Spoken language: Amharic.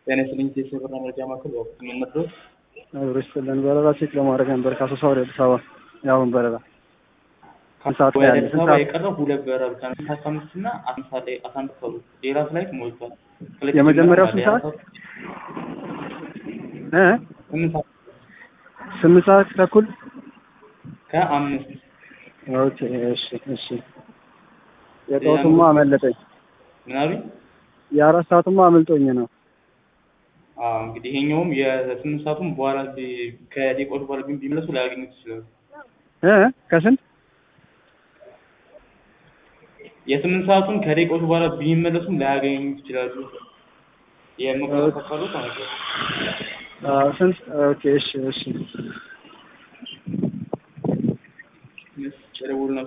ጤና ይስጥልኝ የሰበራ መረጃ ማዕከል በወቅቱ የምንመድረው አብሮ ይስጥልን። በረራ ቼክ ለማድረግ ነበር ከአሶሳ ወደ አዲስ አበባ የአሁን በረራ ስንት ሰዓት ወደ ላይ ያለ? አዲስ ስንት አበባ ሰዓት? የቀረው ሁለት በረራ ብቻ ነው። ስንት አምስት እና አስራ ሰዓት ላይ አስራ አንድ ሰዓት ሌላ ፍላይት ሞልቷል። ሁለት የመጀመሪያው ጀምረናል። ስንት ሰዓት? ሌላ እ ስምንት ሰዓት ስምንት ሰዓት ተኩል ከአምስት ኦኬ። እሺ እሺ። የጠዋቱማ አመለጠኝ። ምናምን የአራት ሰዓቱማ አመልጦኝ ነው። አዎ እንግዲህ ይሄኛውም የስምንት ሰዓቱም በኋላ ቢ- ከደቂቃዎች በኋላ ግን ቢመለሱ ላያገኙት ይችላሉ። እ ከስንት የስምንት ሰዓቱን ከደቂቃዎች በኋላ ቢመለሱም ላያገኙት ይችላሉ። የመቆጣጠር ካሉት ማለት ነው። አ፣ ስንት ኦኬ። እሺ እሺ። ደውሉና